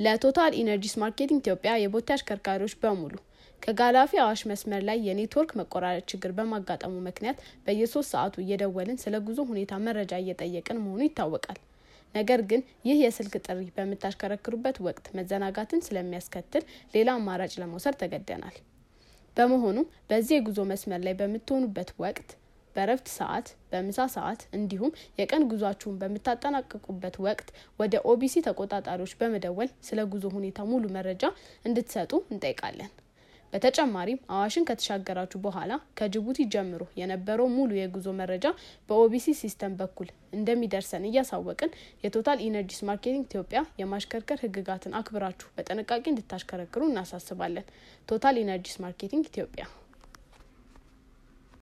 ለቶታል ኢነርጂስ ማርኬቲንግ ኢትዮጵያ የቦቴ አሽከርካሪዎች በሙሉ ከጋላፊ አዋሽ መስመር ላይ የኔትወርክ መቆራረጥ ችግር በማጋጠሙ ምክንያት በየሶስት ሰዓቱ እየደወልን ስለ ጉዞ ሁኔታ መረጃ እየጠየቅን መሆኑ ይታወቃል። ነገር ግን ይህ የስልክ ጥሪ በምታሽከረክሩበት ወቅት መዘናጋትን ስለሚያስከትል ሌላ አማራጭ ለመውሰድ ተገደናል። በመሆኑም በዚህ የጉዞ መስመር ላይ በምትሆኑበት ወቅት በረፍት ሰዓት፣ በምሳ ሰዓት እንዲሁም የቀን ጉዟችሁን በምታጠናቅቁበት ወቅት ወደ ኦቢሲ ተቆጣጣሪዎች በመደወል ስለ ጉዞ ሁኔታ ሙሉ መረጃ እንድትሰጡ እንጠይቃለን። በተጨማሪም አዋሽን ከተሻገራችሁ በኋላ ከጅቡቲ ጀምሮ የነበረው ሙሉ የጉዞ መረጃ በኦቢሲ ሲስተም በኩል እንደሚደርሰን እያሳወቅን የቶታል ኢነርጂስ ማርኬቲንግ ኢትዮጵያ የማሽከርከር ሕግጋትን አክብራችሁ በጥንቃቄ እንድታሽከረክሩ እናሳስባለን። ቶታል ኢነርጂስ ማርኬቲንግ ኢትዮጵያ